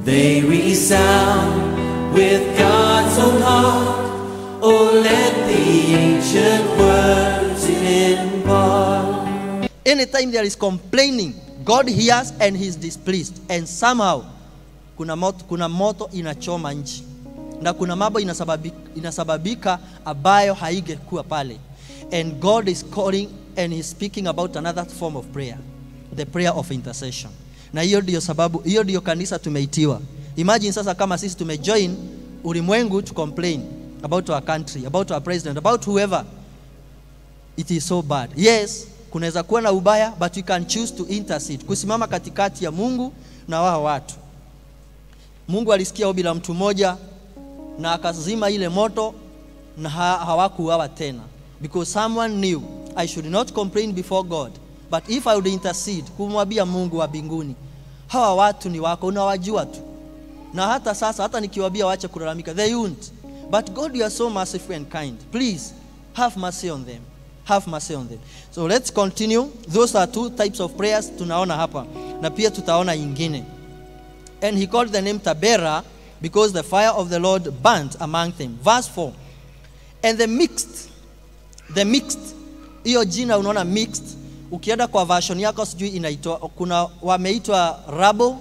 They resound with God's own heart. Oh, let the ancient words impart. Anytime there is complaining, God hears and he's displeased. And somehow kuna moto, kuna moto inachoma nchi na kuna mambo inasababika, inasababika ambayo haingekuwa pale. And God is calling and he's speaking about another form of prayer, the prayer of intercession. Na hiyo ndio sababu, hiyo ndio kanisa tumeitiwa. Imagine sasa kama sisi tumejoin ulimwengu to complain about our country, about our president, about whoever it is so bad. Yes, kunaweza kuwa na ubaya but we can choose to intercede, kusimama katikati ya Mungu na wao watu. Mungu alisikia ombi la mtu mmoja na akazima ile moto na ha hawakuuawa tena because someone knew I should not complain before God but if I would intercede, kumwambia Mungu wa mbinguni, hawa watu ni wako, unawajua tu, na hata sasa, hata nikiwaambia waache kulalamika, they won't. But God, you are so merciful and kind. Please have mercy on them. Have mercy on them. So let's continue. Those are two types of prayers tunaona hapa, na pia tutaona ingine. And he called the name Tabera because the fire of the Lord burnt among them. Verse 4. And the mixed, the mixed, hiyo jina unaona mixed, ukienda kwa version yako sijui inaitwa, kuna wameitwa rabo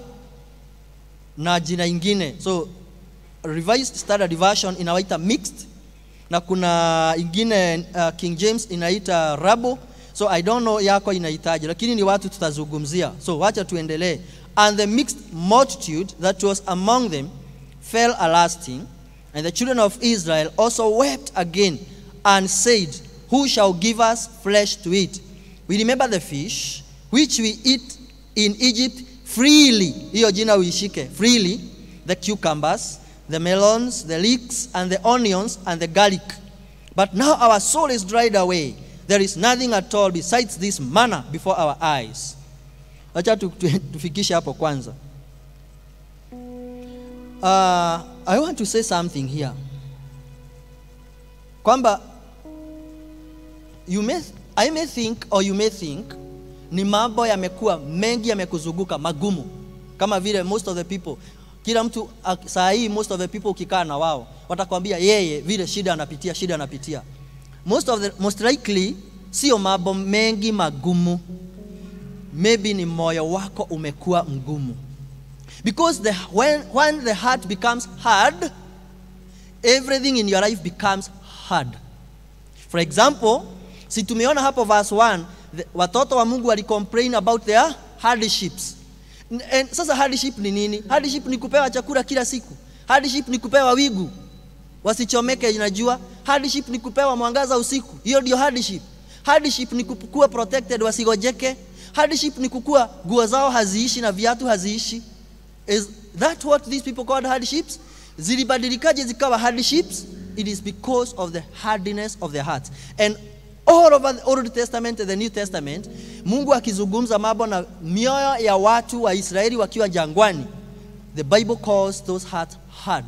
na jina ingine. So revised standard version inawaita mixed na kuna ingine uh, King James inaita rabo. So I don't know yako inahitaji, lakini ni watu tutazungumzia. So wacha tuendelee. And the mixed multitude that was among them fell a lasting, and the children of Israel also wept again and said, Who shall give us flesh to eat? We remember the fish which we eat in Egypt freely. Hiyo jina uishike freely. The cucumbers, the melons, the leeks, and the onions, and the garlic. But now our soul is dried away. There is nothing at all besides this manna before our eyes. Acha tu- tu- tufikishe hapo kwanza. Uh, I want to say something here. Kwamba you may, I may think or you may think ni mambo yamekuwa mengi yamekuzunguka magumu, kama vile most of the people, kila mtu ak- saa hii most of the people ukikaa na wao watakwambia yeye vile shida anapitia, shida anapitia. Most of the, most likely sio mambo mengi magumu, maybe ni moyo wako umekuwa mgumu because the, when, when the heart becomes hard everything in your life becomes hard for example si tumeona hapo verse 1 the, watoto wa mungu walicomplain about their hardships N- and, sasa hardship ni nini hardship ni kupewa chakula kila siku hardship ni kupewa wigu wasichomeke inajua hardship ni kupewa mwangaza usiku hiyo ndio hardship hardship ni kuwa protected wasigojeke hardship ni kukua nguo zao haziishi na viatu haziishi is that what these people called hardships zilibadilikaje zikawa hardships it is because of the hardness of their hearts and all over the old testament and the new testament mungu akizungumza mambo na mioyo ya watu wa israeli wakiwa jangwani the bible calls those hearts hard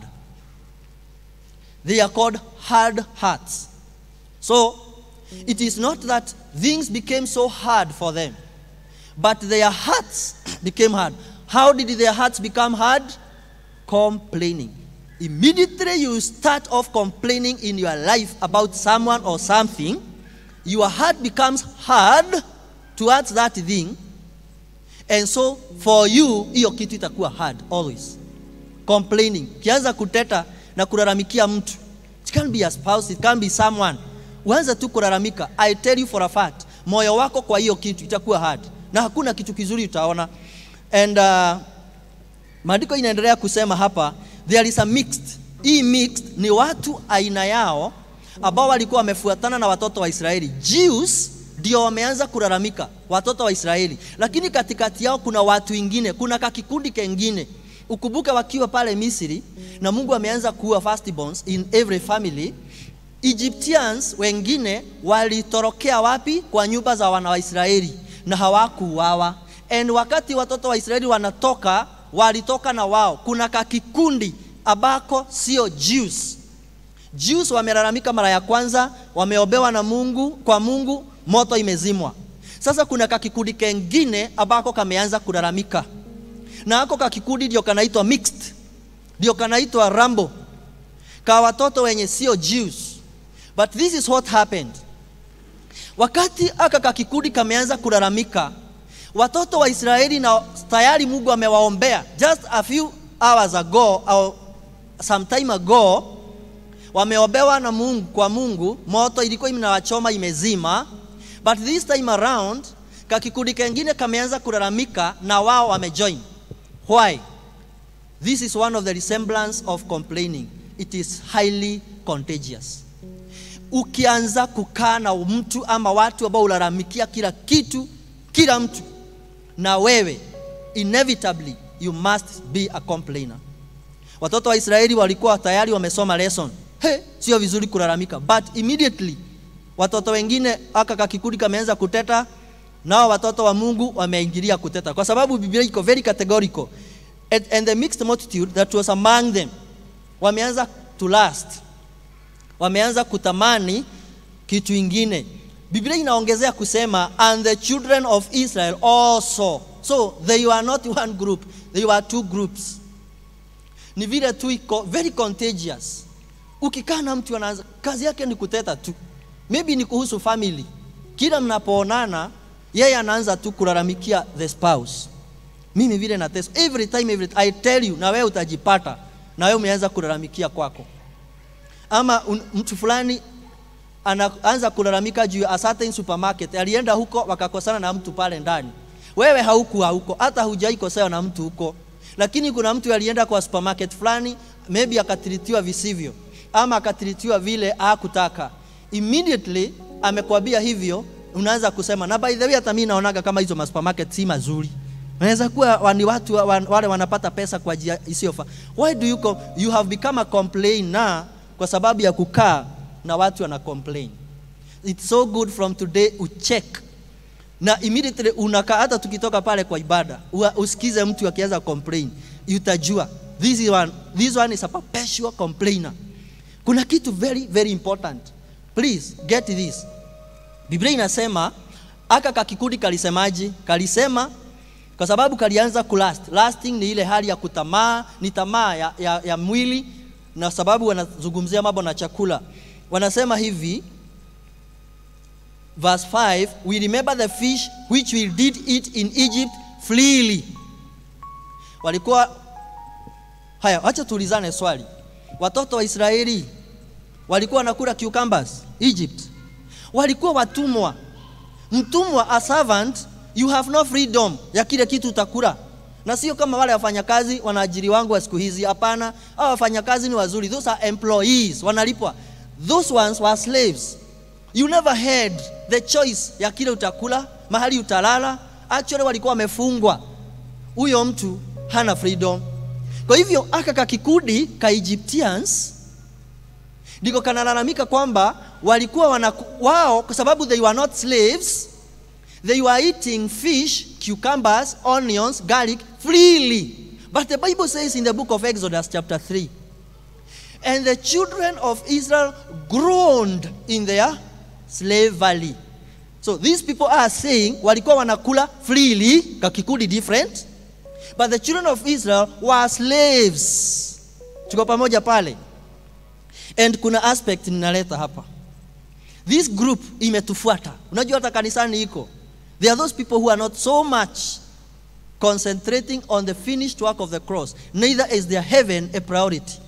they are called hard hearts so it is not that things became so hard for them but their hearts became hard. How did their hearts become hard? Complaining. Immediately you start off complaining in your life about someone or something, your heart becomes hard towards that thing. And so for you, hiyo kitu itakuwa hard always. Complaining. Kianza kuteta na kulalamikia mtu. It can be a spouse, it can be someone. Uanza tu kulalamika. I tell you for a fact, moyo wako kwa hiyo kitu itakuwa hard. Na hakuna kitu kizuri utaona. And uh, maandiko inaendelea kusema hapa there is a mixed hii mixed ni watu aina yao ambao walikuwa wamefuatana na watoto wa israeli jews ndio wameanza kulalamika watoto wa israeli lakini katikati yao kuna watu wengine kuna kakikundi kengine ukumbuke wakiwa pale misri na mungu ameanza kuua firstborns in every family egyptians wengine walitorokea wapi kwa nyumba za wana wa israeli na hawakuuawa and wakati watoto wa israeli wanatoka walitoka na wao kuna kakikundi ambako sio jews jews wamelalamika mara ya kwanza wameobewa na mungu kwa mungu moto imezimwa sasa kuna kakikundi kengine ambako kameanza kulalamika na ako kakikundi ndio kanaitwa mixed, ndio kanaitwa rambo, ka watoto wenye sio Jews. But this is what happened. Wakati aka kakikundi kameanza kulalamika, watoto wa Israeli na tayari Mungu amewaombea just a few hours ago au some time ago, wameombewa na Mungu kwa Mungu, moto ilikuwa inawachoma imezima, but this time around kakikundi kengine kameanza kulalamika na wao wamejoin. Why? This is one of the resemblance of complaining. It is highly contagious. Ukianza kukaa na mtu ama watu ambao ulalamikia kila kitu, kila mtu, na wewe inevitably you must be a complainer. Watoto wa Israeli walikuwa tayari wamesoma lesson. He, sio vizuri kulalamika, but immediately watoto wengine aka kakikundi kameanza kuteta, nao watoto wa Mungu wameingilia kuteta, kwa sababu Biblia iko very categorical and, and the mixed multitude that was among them wameanza to lust, wameanza kutamani kitu ingine. Biblia inaongezea kusema and the children of Israel also. So they were not one group, they were two groups. Ni vile tu iko very contagious. Ukikaa na mtu anaanza kazi yake ni kuteta tu, maybe ni kuhusu family. Kila mnapoonana yeye anaanza tu kulalamikia the spouse mimi vile nateswa every time every I tell you, na wewe utajipata na wewe umeanza kulalamikia kwako, ama un, mtu fulani anaanza kulalamika juu ya a certain supermarket, alienda huko wakakosana na mtu pale ndani. Wewe haukuwa huko, hata hujaikosewa na mtu huko, lakini kuna mtu alienda kwa supermarket fulani, maybe akatiritiwa visivyo, ama akatiritiwa vile hakutaka. Immediately amekwambia hivyo, unaanza kusema na by the way, hata mimi naonaga kama hizo supermarket si mazuri Wanaweza kuwa ni watu wale wanapata pesa kwa njia isiyofaa. Why do you com you have become a complainer kwa sababu ya kukaa na watu wana complain. It's so good from today ucheck na immediately unakaa, hata tukitoka pale kwa ibada usikize mtu akianza complain, utajua this is one, this one is a perpetual complainer. Kuna kitu very very important, please get this. Biblia inasema aka kakikundi kalisemaji, kalisema kwa sababu kalianza kulast. Lasting ni ile hali ya kutamaa, ni tamaa ya, ya, ya mwili, na sababu wanazungumzia mambo na chakula. Wanasema hivi verse 5, we remember the fish which we did eat in Egypt freely. Walikuwa haya, acha tuulizane swali. Watoto wa Israeli walikuwa wanakula cucumbers Egypt, walikuwa watumwa. Mtumwa, a servant you have no freedom ya kile kitu utakula, na sio kama wale wafanyakazi wanaajiri wangu wa siku hizi. Hapana, hao wafanyakazi ni wazuri, those are employees, wanalipwa. Those ones were slaves. You never had the choice ya kile utakula, mahali utalala. Actually walikuwa wamefungwa, huyo mtu hana freedom. Kwa hivyo aka kakikundi ka Egyptians ndiko kanalalamika kwamba walikuwa wana wao, kwa sababu they were not slaves They were eating fish, cucumbers, onions, garlic freely. But the Bible says in the book of Exodus, chapter 3, and the children of Israel groaned in their slavery. So these people are saying walikuwa wanakula freely, kakikundi different, but the children of Israel were slaves. Tuko pamoja pale. And kuna aspect ninaleta hapa. This group imetufuata. Unajua hata kanisani iko There are those people who are not so much concentrating on the finished work of the cross, neither is their heaven a priority.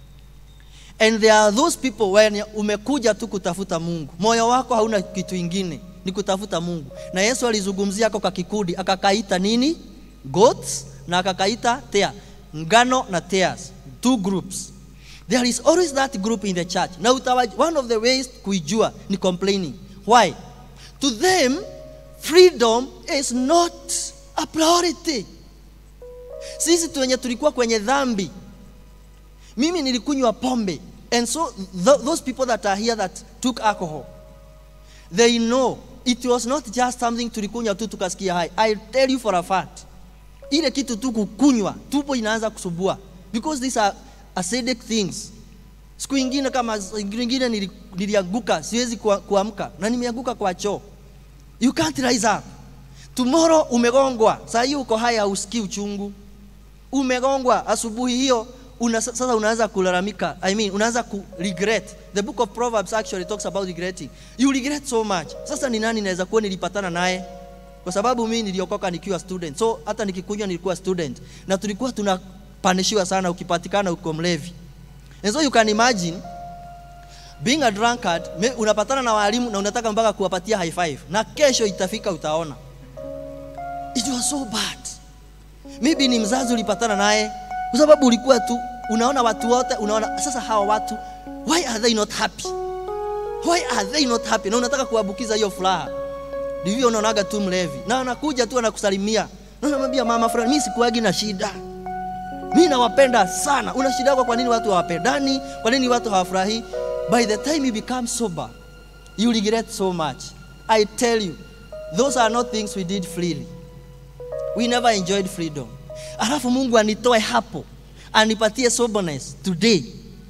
And there are those people when umekuja tu kutafuta Mungu, moyo wako hauna kitu ingine, ni kutafuta Mungu. Na Yesu alizungumzia ako kakikundi, akakaita nini? Goats na akakaita tea, ngano na tears, two groups. There is always that group in the church. Na utawa, one of the ways kuijua ni complaining. Why? To them freedom is not a priority. Sisi tu wenye tulikuwa kwenye dhambi, mimi nilikunywa pombe, and so th those people that are here that took alcohol, they know it was not just something tulikunywa tu tukasikia hai. I tell you for a fact, ile kitu tu kukunywa, tupo inaanza kusubua because these are acidic things. Siku ingine kama ingine nilianguka, siwezi kuamka na nimeanguka kwa choo You can't rise up. Tomorrow umegongwa. Saa hii uko haya usikii uchungu. umegongwa asubuhi hiyo una, sasa unaanza kulalamika I mean, unaanza ku regret the book of proverbs actually talks about regretting you regret so much sasa ni nani naweza kuwa nilipatana naye kwa sababu mimi niliokoka nikiwa student so hata nikikunywa nilikuwa student na tulikuwa tunapanishiwa sana ukipatikana uko mlevi and so you can imagine being a drunkard me, unapatana na walimu na unataka mpaka kuwapatia high five na kesho itafika utaona it was so bad maybe ni mzazi ulipatana naye kwa sababu ulikuwa tu unaona watu wote unaona sasa hawa watu why are they not happy why are they not happy na unataka kuwabukiza hiyo furaha ndivyo unaonaga tu mlevi na anakuja tu anakusalimia na unamwambia mama fulani mimi sikuagi na shida mimi nawapenda sana una shida yako kwa nini watu hawapendani kwa nini watu hawafurahi by the time you become sober you regret so much i tell you those are not things we did freely we never enjoyed freedom alafu mungu anitoe hapo anipatie soberness today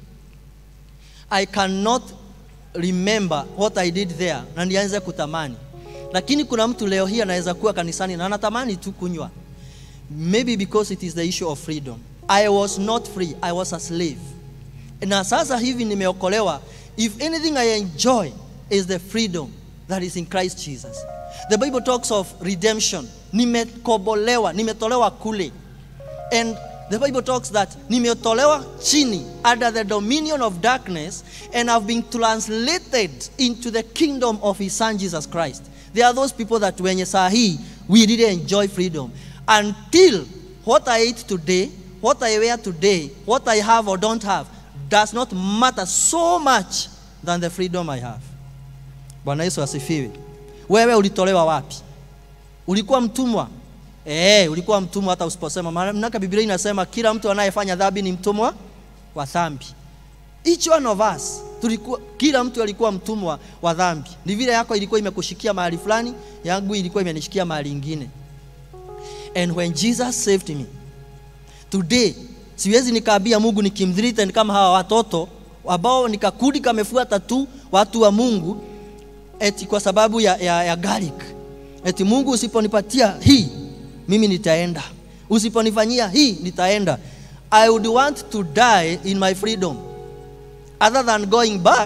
i cannot remember what i did there na nianze kutamani lakini kuna mtu leo hii anaweza kuwa kanisani na anatamani tu kunywa maybe because it is the issue of freedom i was not free i was a slave na sasa hivi nimeokolewa if anything i enjoy is the freedom that is in christ jesus the bible talks of redemption nimekobolewa nimetolewa kule and the bible talks that nimetolewa chini under the dominion of darkness and have been translated into the kingdom of his son jesus christ there are those people that wenye saa hii we really enjoy freedom until what i eat today what i wear today what i have or don't have does not matter so much than the freedom i have bwana yesu asifiwe wewe ulitolewa wapi ulikuwa mtumwa Eh, ulikuwa mtumwa hata usiposema. Maana Biblia inasema kila mtu anayefanya dhambi ni mtumwa wa dhambi. Each one of us tulikuwa, kila mtu alikuwa mtumwa wa dhambi. Ni vile yako ilikuwa imekushikia mahali fulani, yangu ilikuwa imenishikia mahali ingine. And when Jesus saved me, today siwezi nikaambia Mungu nikimthreaten kama hawa watoto ambao nikakudi kamefuata tu watu wa Mungu eti kwa sababu ya, ya, ya garlic. Eti Mungu usiponipatia hii mimi nitaenda, usiponifanyia hii nitaenda. I would want to die in my freedom other than going back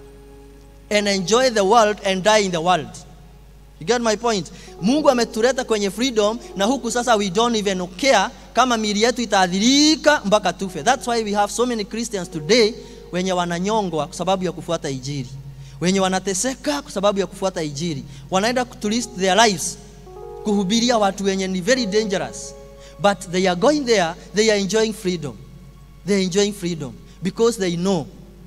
and enjoy the world and die in the world. You get my point? Mungu ametuleta kwenye freedom na huku sasa we don't even care kama miili yetu itaadhirika mpaka tufe. That's why we have so many Christians today wenye wananyongwa kwa sababu ya kufuata Injili, wenye wanateseka kwa sababu ya kufuata Injili, wanaenda to risk their lives kuhubiria watu wenye ni very dangerous but they are going there they are enjoying freedom they are enjoying freedom because they know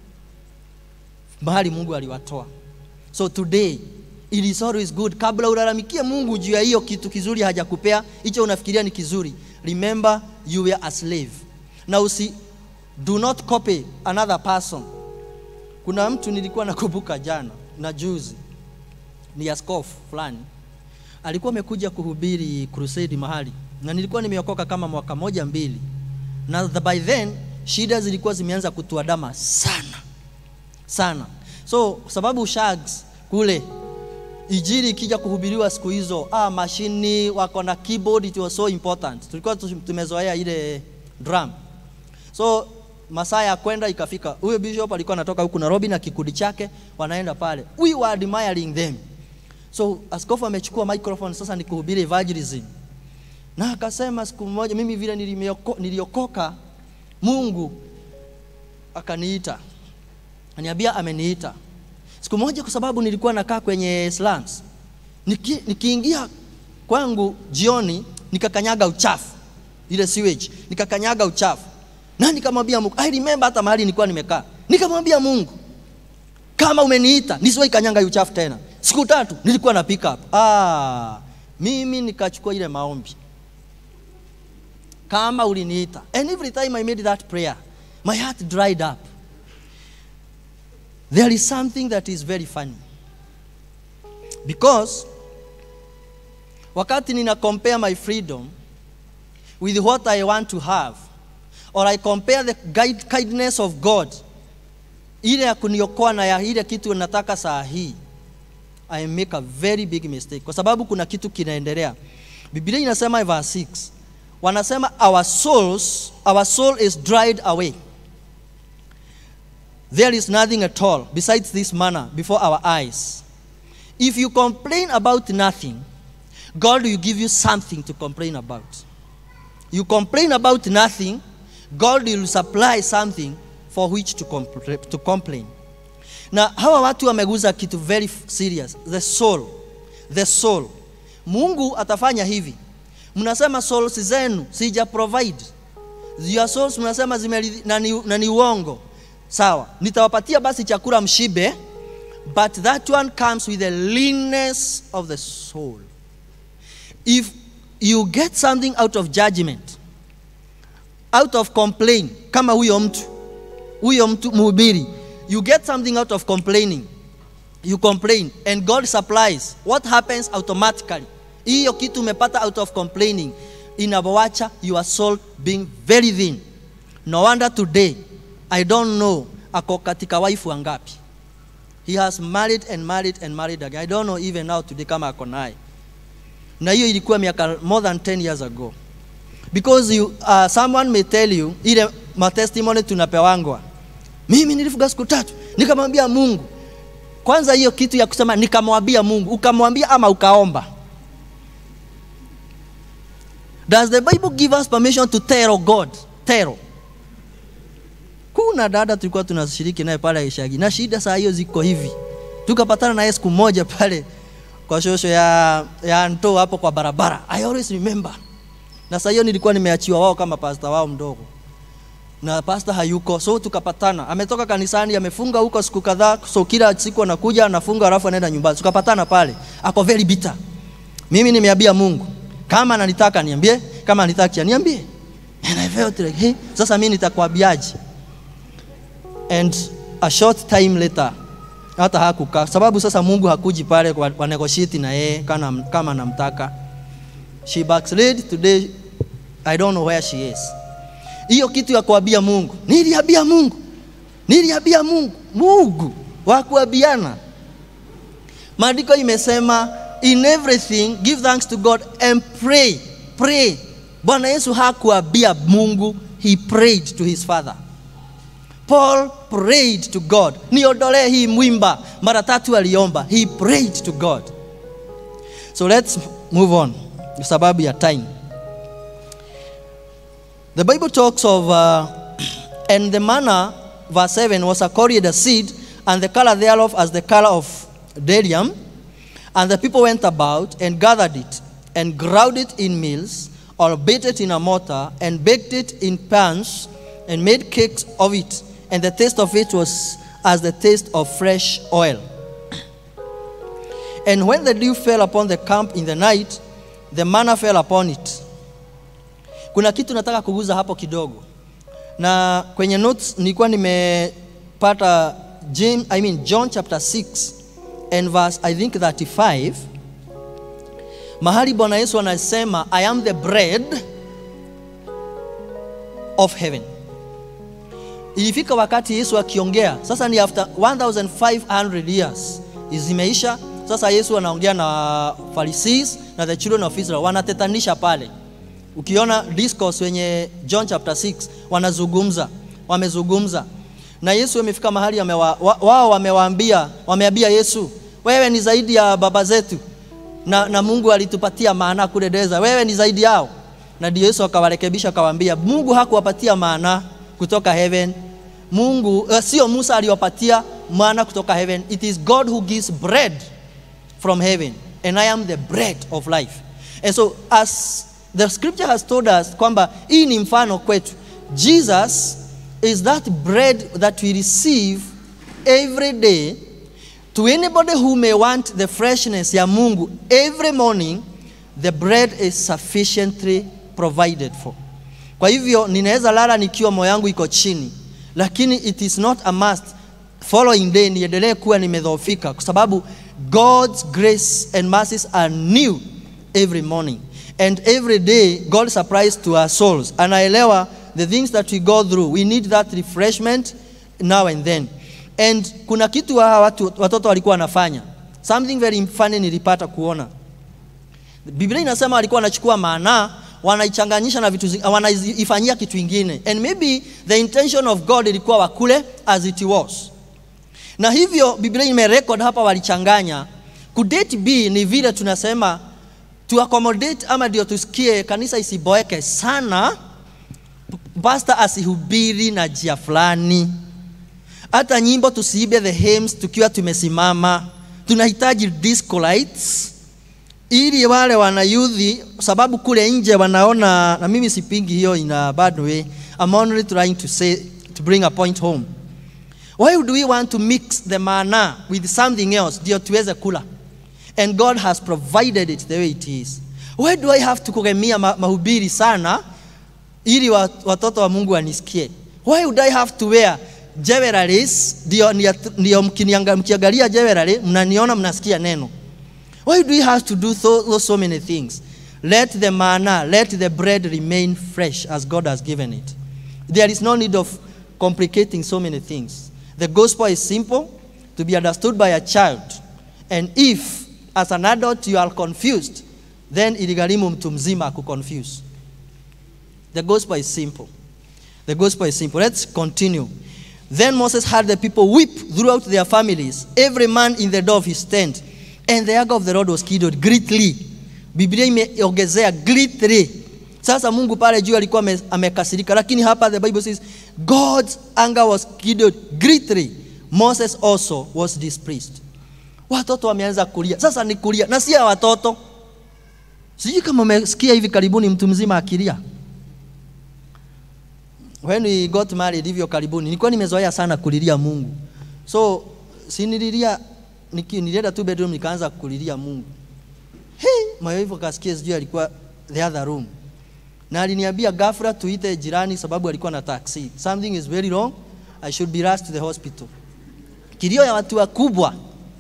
mahali mungu aliwatoa so today it is always good kabla ulalamikie mungu juu ya hiyo kitu kizuri hajakupea hicho unafikiria ni kizuri remember you were a slave na usi do not copy another person kuna mtu nilikuwa nakumbuka jana na juzi ni askofu fulani alikuwa amekuja kuhubiri crusade mahali na nilikuwa nimeokoka kama mwaka moja mbili na the, by then shida zilikuwa zimeanza kutuadama sana sana so kwa sababu shags kule ijiri ikija kuhubiriwa siku hizo ah, mashini wako na keyboard it was so important tulikuwa tumezoea ile drum so masaa ya kwenda ikafika huyo bishop alikuwa anatoka huku nairobi na kikundi chake wanaenda pale we were admiring them so askofu amechukua microphone sasa ni kuhubiri evangelism na akasema siku moja mimi vile nilioko, niliokoka mungu akaniita aniambia ameniita siku moja kwa sababu nilikuwa nakaa kwenye slums Niki, nikiingia kwangu jioni nikakanyaga uchafu ile sewage nikakanyaga uchafu na nikamwambia mungu i remember hata mahali nilikuwa nimekaa nikamwambia mungu kama umeniita nisiwahi kanyanga uchafu tena siku tatu nilikuwa na pick up ah, mimi nikachukua ile maombi kama uliniita and every time i made that prayer my heart dried up there is something that is very funny because wakati nina compare my freedom with what i want to have or i compare the guide, kindness of god ile ya kuniokoa na ya ile kitu nataka saa hii I make a very big mistake kwa sababu kuna kitu kinaendelea. Biblia inasema verse 6, wanasema our souls our soul is dried away there is nothing at all besides this manna before our eyes if you complain about nothing god will give you something to complain about you complain about nothing god will supply something for which to, compl- to complain na hawa watu wameguza kitu very f- serious the soul the soul mungu atafanya hivi mnasema souls zenu sija provide your souls mnasema zime na ni, na ni uongo sawa nitawapatia basi chakula mshibe but that one comes with the leanness of the soul if you get something out of judgment out of complain kama huyo mtu huyo mtu mhubiri you get something out of complaining you complain and god supplies what happens automatically hiyo kitu umepata out of complaining inawacha your soul being very thin no wonder today i don't know ako katika wife wangapi he has married and married and married again i don't know even now today kama ako naye na hiyo ilikuwa miaka more than 10 years ago because you, uh, someone may tell you ile matestimony tunapewangwa mimi nilifuga siku tatu nikamwambia mungu kwanza hiyo kitu ya kusema nikamwambia mungu ukamwambia ama ukaomba does the bible give us permission to tell god tell kuna dada tulikuwa tunashiriki naye pale ishagi na shida saa hiyo ziko hivi tukapatana naye siku moja pale kwa shosho ya, ya nto hapo kwa barabara i always remember na saa hiyo nilikuwa nimeachiwa wao kama pasta wao mdogo na pasta hayuko so tukapatana ametoka kanisani amefunga huko siku kadhaa so kila siku anakuja anafunga alafu anaenda nyumbani tukapatana pale ako very bitter mimi nimeambia mungu kama ananitaka niambie kama anitaki niambie and i felt like hey, sasa mimi nitakwambiaje and a short time later hata hakukaa sababu sasa mungu hakuji pale kwa, kwa negotiate na yeye kama, kama namtaka she backslid today i don't know where she is hiyo kitu ya kuambia mungu niliambia mungu niliambia mungu mungu wa kuambiana maandiko imesema in everything give thanks to god and pray pray bwana yesu hakuambia mungu he prayed to his father paul prayed to god niondolee hii mwimba mara tatu aliomba he prayed to god so let's move on kwa sababu ya time the bible talks of uh, and the manna verse 7 was a coriander seed and the color thereof as the color of bdellium and the people went about and gathered it and ground it in mills or beat it in a mortar and baked it in pans and made cakes of it and the taste of it was as the taste of fresh oil and when the dew fell upon the camp in the night the manna fell upon it kuna kitu nataka kuguza hapo kidogo na kwenye notes nilikuwa nimepata James, I mean John chapter 6 and verse I think 35 mahali bwana yesu anasema i am the bread of heaven ilifika wakati yesu akiongea sasa ni after 1500 years zimeisha sasa yesu anaongea na pharisees na the children of israel wanatetanisha pale ukiona discourse wenye john chapter 6 wanazungumza wamezungumza na yesu amefika mahali amewa, wa, wao wamewaambia wameambia yesu wewe ni zaidi ya baba zetu na, na mungu alitupatia maana kule deza wewe ni zaidi yao na ndio yesu akawarekebisha akawaambia mungu hakuwapatia maana kutoka heaven mungu uh, sio musa aliwapatia maana kutoka heaven it is god who gives bread from heaven and i am the bread of life and so as the scripture has told us kwamba hii ni mfano kwetu jesus is that bread that we receive every day to anybody who may want the freshness ya mungu every morning the bread is sufficiently provided for kwa hivyo ninaweza lala nikiwa moyo yangu iko chini lakini it is not a must following day niendelee kuwa nimedhoofika kwa sababu god's grace and mercies are new every morning and every day god supplies to our souls anaelewa the things that we go through we need that refreshment now and then and kuna kitu hawa watu, watoto walikuwa wanafanya something very funny nilipata kuona biblia inasema walikuwa wanachukua maana wanaichanganyisha na vitu zi- wanaifanyia kitu ingine and maybe the intention of god ilikuwa wakule as it was na hivyo biblia imerekod hapa walichanganya kudate b ni vile tunasema to accommodate ama ndio tusikie kanisa isiboeke sana pasta asihubiri na jia fulani hata nyimbo tusiibe the hymns tukiwa tumesimama tunahitaji disco lights ili wale wanayudhi sababu kule nje wanaona na mimi sipingi hiyo in a bad way I'm only trying to say to bring a point home why do we want to mix the manna with something else ndio tuweze kula and God has provided it the way it is why do I have to kugemia ma mahubiri sana ili wa- watoto wa Mungu wanisikie why would I have to wear jewelries ndio ndio mkinianga- mkiangalia jewelry mnaniona mnasikia neno Why do we have to do so, so many things? Let the manna, let the bread remain fresh as God has given it. There is no need of complicating so many things. The gospel is simple to be understood by a child. And if, as an adult, you are confused, then iligharimu mtu mzima kuconfuse. The gospel is simple. The gospel is simple. Let's continue. Then Moses had the people weep throughout their families, every man in the door of his tent. And the anger of the Lord was kindled greatly. Biblia imeongezea greatly. Sasa Mungu pale juu alikuwa ame- amekasirika, lakini hapa the Bible says God's anger was kindled greatly. Moses also was displeased. Watoto wameanza kulia. Sasa ni kulia na si ya watoto. Sijui kama umesikia hivi karibuni mtu mzima akilia. When we got married hivyo karibuni, nilikuwa nimezoea sana kulilia Mungu. So si nililia niki- nilienda tu bedroom nikaanza kulilia Mungu. Hey, moyo hivyo kasikia sijui alikuwa the other room. Na aliniambia ghafla tuite jirani sababu alikuwa na taxi. Something is very wrong. I should be rushed to the hospital. Kilio ya watu wakubwa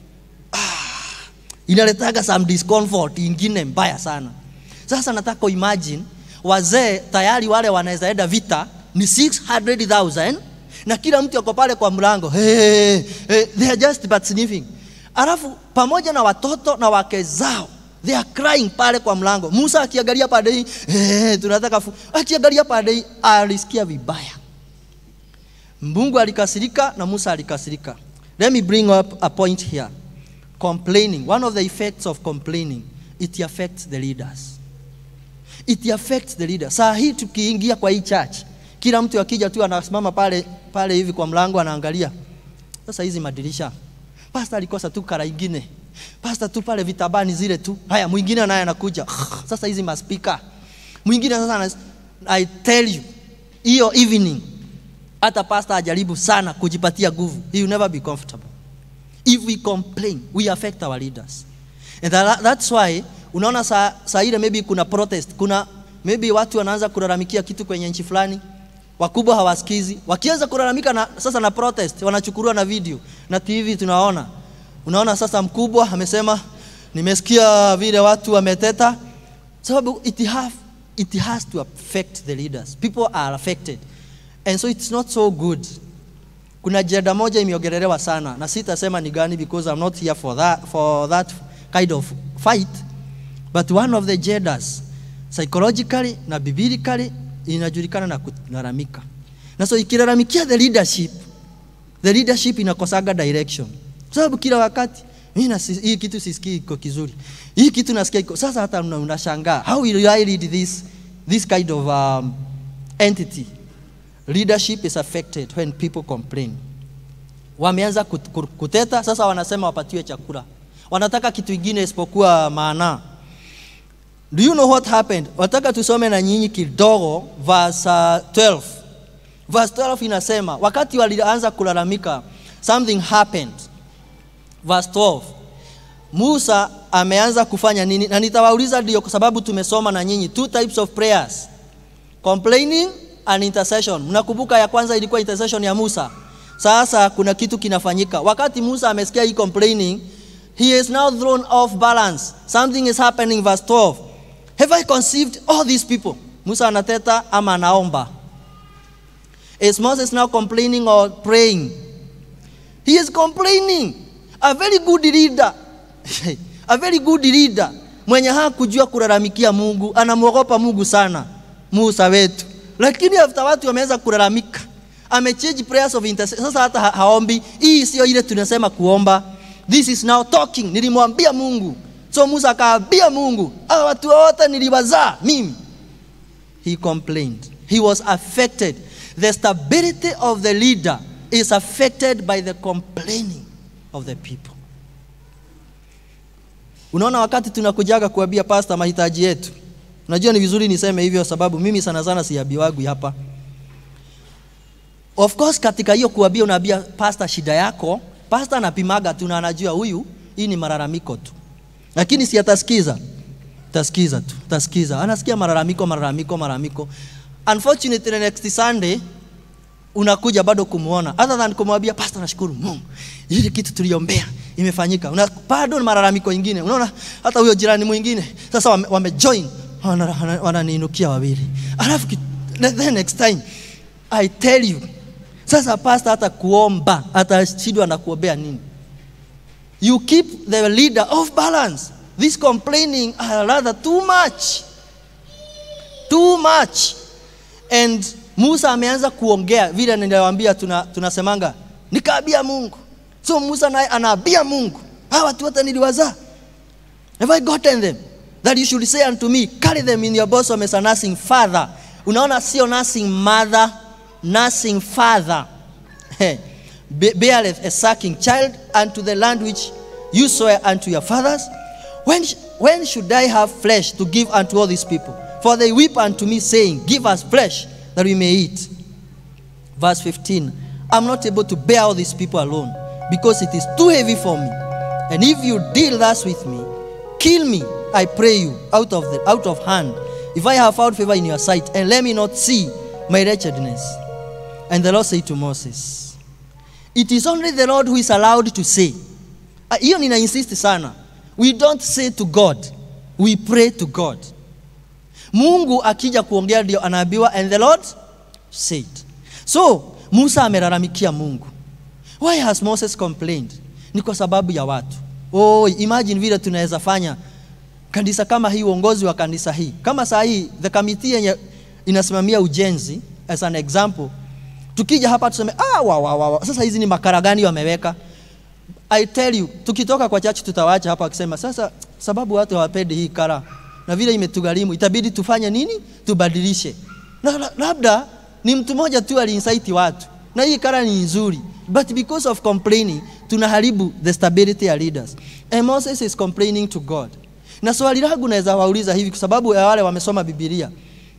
inaletaga some discomfort ingine mbaya sana. Sasa nataka imagine wazee tayari wale wanaweza enda vita ni 600,000 na kila mtu ako pale kwa mlango hey, hey, they are just but sniffing. Alafu pamoja na watoto na wake zao they are crying pale kwa mlango. Musa akiangalia pande hii hey, tunataka fu akiangalia pande hii alisikia vibaya. Mungu alikasirika na Musa alikasirika. Let me bring up a point here. Complaining, one of the effects of complaining, it affects the leaders. It affects the leaders. Saa hii tukiingia kwa hii church, kila mtu akija tu anasimama pale pale hivi kwa mlango anaangalia. Sasa hizi madirisha. Pastor alikosa tu kara ingine. Pastor tu pale vitabani zile tu. Haya mwingine naye anakuja. Sasa hizi maspika. Mwingine sasa ana, I tell you, hiyo evening hata pastor ajaribu sana kujipatia nguvu. He will never be comfortable. If we complain, we affect our leaders. And that, that's why unaona saa, saa ile maybe kuna protest, kuna maybe watu wanaanza kulalamikia kitu kwenye nchi fulani, wakubwa hawasikizi. Wakianza kulalamika na, sasa na protest, wanachukuliwa na video na TV tunaona. Unaona sasa mkubwa amesema nimesikia vile watu wameteta, sababu it have, it has to affect the leaders. People are affected. And so it's not so good. Kuna jeda moja imeongelelewa sana na sitasema ni gani because I'm not here for that, for that kind of fight but one of the jedas psychologically na biblically inajulikana na kulalamika na so ikilalamikia the leadership the leadership inakosaga direction Kwa sababu kila wakati mimi na si- hii kitu sisikii iko kizuri hii kitu nasikia iko sasa hata una- unashangaa how will I lead this this kind of um, entity leadership is affected when people complain wameanza kut- kur- kuteta sasa wanasema wapatiwe chakula wanataka kitu ingine isipokuwa maana do you know what happened wataka tusome na nyinyi kidogo verse uh, 12 verse 12 inasema wakati walianza kulalamika something happened verse 12 Musa ameanza kufanya nini na nitawauliza ndio kwa sababu tumesoma na nyinyi two types of prayers complaining and intercession. Mnakumbuka ya kwanza ilikuwa intercession ya Musa. Sasa kuna kitu kinafanyika. Wakati Musa amesikia hii complaining, he is now thrown off balance. Something is happening verse 12. Have I conceived all these people? Musa anateta ama anaomba. Is Moses now complaining or praying? He is complaining. A very good leader. a very good leader mwenye hakujua kulalamikia Mungu, anamwogopa Mungu sana, Musa wetu. Lakini after watu wameanza kulalamika, amechange prayers of intercession. Sasa hata ha haombi. Hii sio ile tunasema kuomba. This is now talking. Nilimwambia Mungu. So Musa akaambia Mungu, hawa watu wote niliwazaa mimi. He complained. He was affected. The stability of the leader is affected by the complaining of the people. Unaona, wakati tunakujaga kuambia pasta mahitaji yetu, unajua ni vizuri niseme hivyo, sababu mimi sana sana siambiwagi hapa. Of course, katika hiyo kuambia, unaambia pasta shida yako, pasta anapimaga tu na anajua huyu, hii ni malalamiko tu, lakini si atasikiza, tasikiza tu, tasikiza, anasikia malalamiko, malalamiko, malalamiko. Unfortunately, next Sunday unakuja bado kumuona, other than kumwambia pasta, nashukuru Mungu ile kitu tuliombea imefanyika. Una, bado na malalamiko ingine. Unaona hata huyo jirani mwingine sasa wame, wame join wananiinukia wana wawili, alafu the next time I tell you, sasa pasta hata kuomba atashindwa na kuombea nini? You keep the leader off balance. This complaining are rather too much, too much and Musa ameanza kuongea vile niliwaambia, tuna, tunasemanga nikaambia Mungu. So Musa naye anaambia Mungu, hawa watu wote niliwazaa, have I gotten them that you should say unto me carry them in your bosom as a nursing father. Unaona, sio nursing mother, nursing father beareth a sucking child unto the land which you swear unto your fathers. When, when should I have flesh to give unto all these people? For they weep unto me, saying, Give us flesh that we may eat. Verse 15 I'm not able to bear all these people alone because it is too heavy for me. And if you deal thus with me, kill me, I pray you, out of, the, out of hand, if I have found favor in your sight, and let me not see my wretchedness. And the Lord said to Moses, It is only the Lord who is allowed to say. Hiyo nina insist sana. We don't say to God, we pray to God. Mungu akija kuongea ndio anaambiwa and the Lord said. So Musa amelalamikia Mungu. Why has Moses complained? Ni kwa sababu ya watu. Oh, imagine vile tunaweza fanya kanisa kama hii, uongozi wa kanisa hii kama saa hii the committee yenye inasimamia ujenzi as an example, tukija hapa tuseme ah, wa, wa, wa, wa. Sasa hizi ni makara gani wameweka? I tell you, tukitoka kwa church tutawacha hapa akisema sasa, sababu watu hawapendi hii kara na vile imetugharimu, itabidi tufanye nini? Tubadilishe. Na labda ni mtu mmoja tu aliinsaiti watu, na hii kara ni nzuri, but because of complaining tunaharibu the stability ya leaders. And Moses is complaining to God. Na swali langu naweza wauliza hivi, kwa sababu ya wale wamesoma Biblia,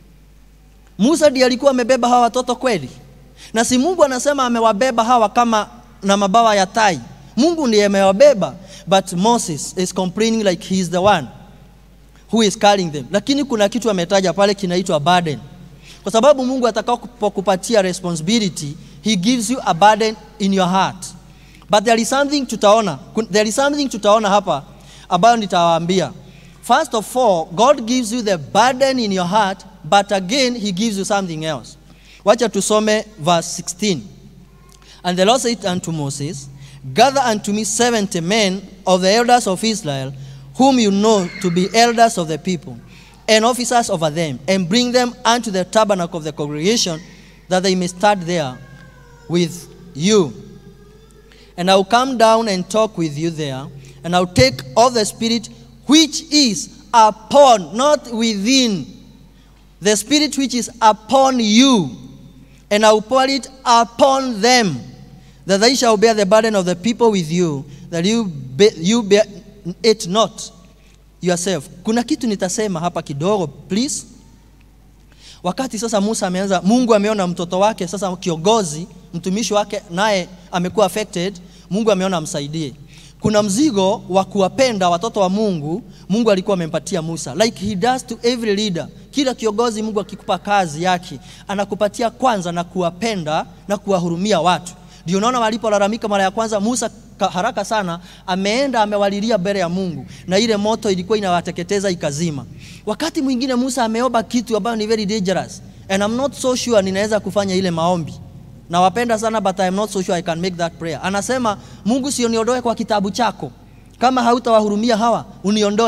Musa ndiye alikuwa amebeba hawa watoto kweli? Na si Mungu anasema amewabeba hawa kama na mabawa ya tai? Mungu ndiye amewabeba, but Moses is complaining like he is the one who is carrying them. Lakini kuna kitu ametaja pale kinaitwa burden, kwa sababu Mungu atakapokupatia responsibility, he gives you a burden in your heart. But there is something tutaona, there is something tutaona hapa ambayo nitawaambia. First of all, God gives you the burden in your heart, but again he gives you something else. Wacha tusome verse 16. And the Lord said unto Moses, Gather unto me seventy men of the elders of Israel, whom you know to be elders of the people, and officers over them, and bring them unto the tabernacle of the congregation, that they may start there with you. And I will come down and talk with you there, and I will take of the Spirit which is upon, not within, the Spirit which is upon you, and I will pour it upon them, that they shall bear the burden of the people with you, that you, be, you bear it not yourself. Kuna kitu nitasema hapa kidogo please. Wakati sasa Musa ameanza, Mungu ameona mtoto wake sasa kiongozi, mtumishi wake naye amekuwa affected, Mungu ameona amsaidie. Kuna mzigo wa kuwapenda watoto wa Mungu, Mungu alikuwa amempatia Musa, like he does to every leader. Kila kiongozi Mungu akikupa kazi yake, anakupatia kwanza na kuwapenda na kuwahurumia watu. Ndio unaona walipolalamika mara ya kwanza, Musa haraka sana ameenda amewalilia mbele ya Mungu, na ile moto ilikuwa inawateketeza ikazima. Wakati mwingine Musa ameomba kitu ambayo ni very dangerous and I'm not so sure ninaweza kufanya ile maombi. Nawapenda sana but I'm not so sure I can make that prayer. Anasema Mungu, sio niondoe kwa kitabu chako, kama hautawahurumia hawa uniondoe.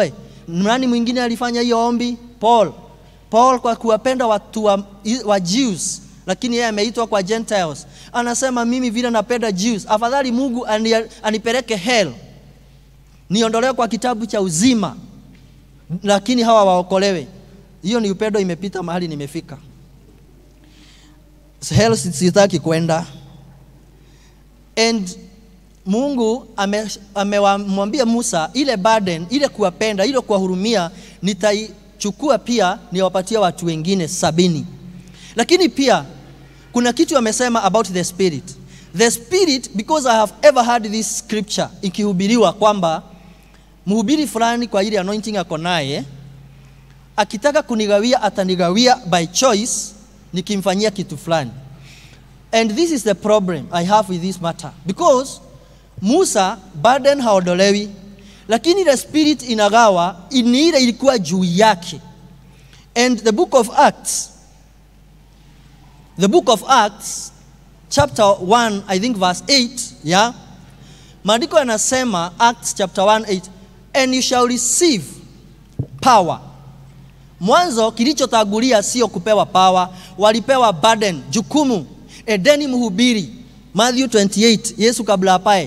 nani mwingine alifanya hiyo ombi paul paul kwa kuwapenda watu wa, wa jews lakini yeye ameitwa kwa gentiles anasema mimi vile napenda jews afadhali mungu ani, anipeleke hell niondolewe kwa kitabu cha uzima lakini hawa waokolewe hiyo ni upendo imepita mahali nimefika hell sitaki kwenda and mungu amemwambia ame musa ile burden ile kuwapenda ile kuwahurumia nitaichukua pia niwapatia watu wengine sabini lakini pia kuna kitu amesema about the spirit the spirit because i have ever heard this scripture ikihubiriwa kwamba mhubiri fulani kwa ile anointing ako naye akitaka kunigawia atanigawia by choice nikimfanyia kitu fulani and this is the problem i have with this matter because musa burden haondolewi lakini ile spirit inagawa ni ile ilikuwa juu yake and the book of acts the book of acts chapter 1 i think verse 8 yeah maandiko yanasema acts chapter 1 8 and you shall receive power mwanzo kilichotangulia sio kupewa power walipewa burden jukumu edeni mhubiri matthew 28 yesu kabla apae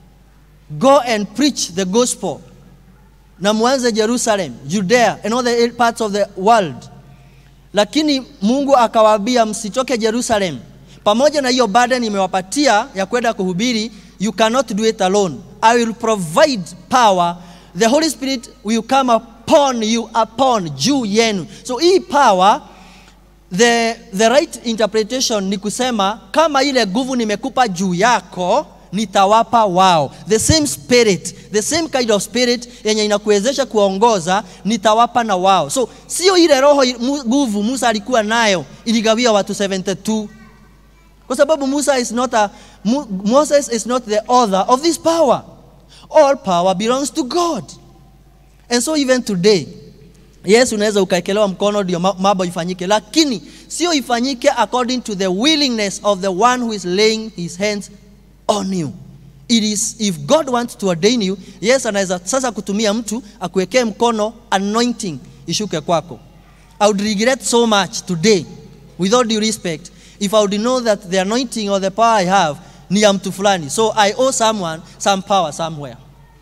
go and preach the gospel na mwanze jerusalem judea and all the parts of the world lakini mungu akawaambia msitoke jerusalem pamoja na hiyo burden imewapatia ya kwenda kuhubiri you cannot do it alone i will provide power the holy spirit will come upon you upon juu yenu so hii power the, the right interpretation ni kusema kama ile nguvu nimekupa juu yako nitawapa wao the same spirit the same kind of spirit yenye inakuwezesha kuongoza nitawapa na wao so sio ile roho nguvu musa alikuwa nayo iligawia watu 72 kwa sababu musa is not a, moses is not the author of this power all power belongs to god and so even today yes unaweza ukaekelewa mkono ndio mambo ifanyike lakini sio ifanyike according to the willingness of the one who is laying his hands on you it is if god wants to ordain you yes anaweza sasa kutumia mtu akuwekee mkono anointing ishuke kwako i would regret so much today with all due respect if i would know that the anointing or the power i have ni ya mtu fulani so i owe someone some power somewhere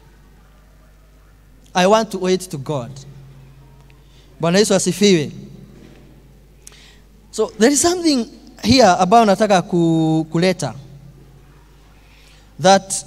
i want to owe it to god bwana yesu asifiwe so there is something here ambayo nataka ku, kuleta that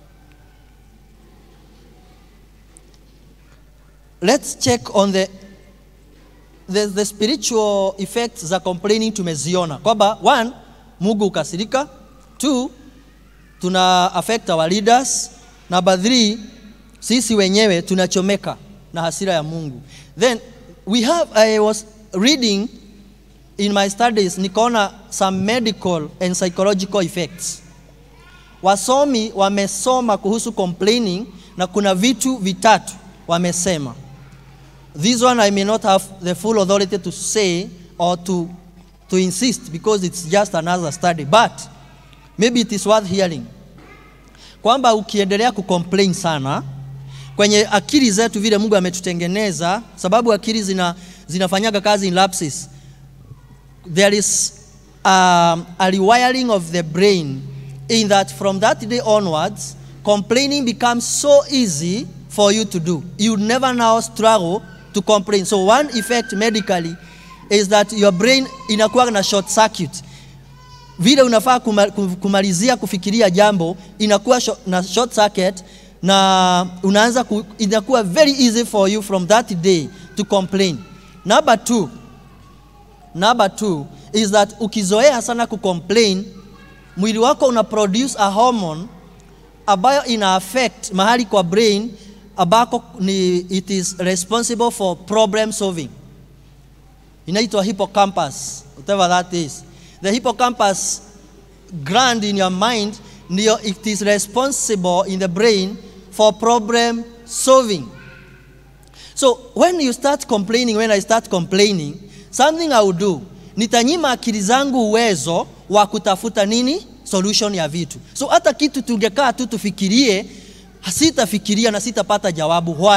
let's check on the, the, the spiritual effects za complaining tumeziona kwamba one mungu ukasirika two tuna affect our leaders number three sisi wenyewe tunachomeka na hasira ya mungu then we have i was reading in my studies nikaona some medical and psychological effects wasomi wamesoma kuhusu complaining na kuna vitu vitatu wamesema this one i may not have the full authority to say or to, to insist because it's just another study but maybe it is worth hearing kwamba ukiendelea kucomplain sana kwenye akili zetu vile mungu ametutengeneza sababu akili zina, zinafanyaga kazi in lapses there is um, a rewiring of the brain in that from that day onwards complaining becomes so easy for you to do you never now struggle to complain so one effect medically is that your brain inakuwa na short circuit vile unafaa kuma, kumalizia kufikiria jambo inakuwa short, na short circuit na unaanza ku, inakuwa very easy for you from that day to complain number two number two is that ukizoea sana kucomplain mwili wako una produce a hormone ambayo ina affect mahali kwa brain ambako ni it is responsible for problem solving inaitwa hippocampus whatever that is the hippocampus gland in your mind ndio it is responsible in the brain for problem solving so when you start complaining when i start complaining something i will do nitanyima akili zangu uwezo wa kutafuta nini solution ya vitu so hata kitu tungekaa tu tufikirie sitafikiria na sitapata jawabu why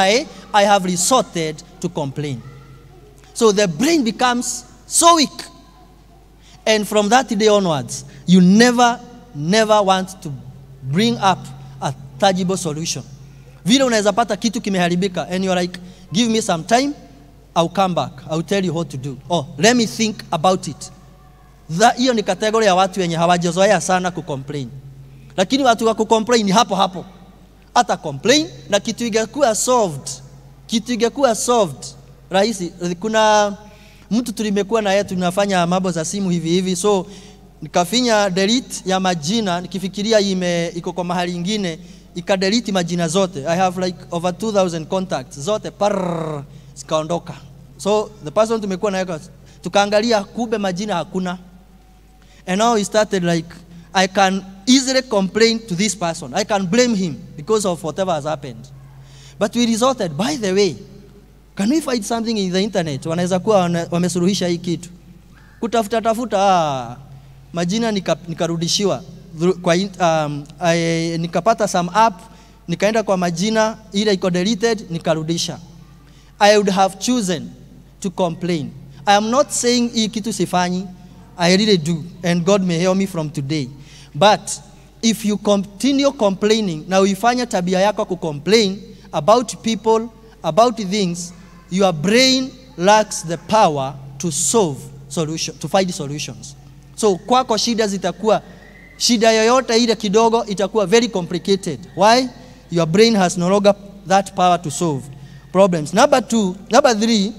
I have resorted to complain. So the brain becomes so weak. And from that day onwards, you never, never want to bring up a tangible solution. Vile unaweza pata kitu kimeharibika and you're like, give me some time, I'll come back. I'll tell you what to do. Oh, let me think about it. Tha- Hiyo ni kategoria ya watu wenye hawajazoea sana kucomplain. Lakini watu wa kucomplain ni hapo hapo. Hata complain na kitu ingekuwa solved. Kitu ingekuwa solved rahisi. Kuna mtu tulimekuwa na yeye tunafanya mambo za simu hivi hivi so nikafinya delete ya majina nikifikiria ime iko kwa mahali ingine ikadelete majina zote i have like over 2000 contacts zote par zikaondoka so the person tumekuwa naye kwa- tukaangalia kumbe majina hakuna and now he started like i can easily complain to this person i can blame him because of whatever has happened but we resorted by the way can we find something in the internet wanaweza kuwa wana- wamesuluhisha hii kitu kutafuta tafuta ah, majina nika- nikarudishiwa through- kwa in- um, I, nikapata some app nikaenda kwa majina ile iko deleted nikarudisha i would have chosen to complain i am not saying hii kitu sifanyi i really do and god may hear me from today but if you continue complaining na uifanya tabia yako kucomplain about people about things your brain lacks the power to solve solution, to find solutions so kwako shida zitakuwa shida yoyote ile kidogo itakuwa very complicated why your brain has no longer that power to solve problems number two number three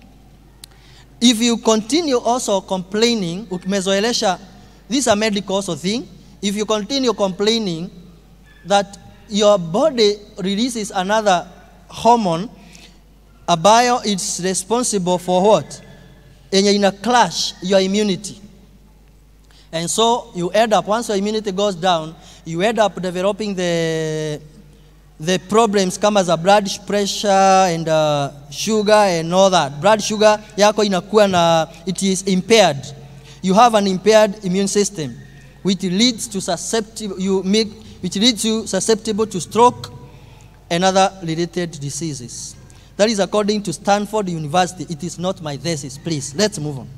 if you continue also complaining ukimezoelesha this is a medical also thing if you continue complaining that your body releases another hormone ambayo it's responsible for what yenye ina clash your immunity and so you end up once your immunity goes down you end up developing the the problems kama za blood pressure and uh, sugar and all that blood sugar yako inakuwa na it is impaired you have an impaired immune system which leads to susceptible you make which leads you susceptible to stroke and other related diseases that is according to stanford university it is not my thesis please let's move on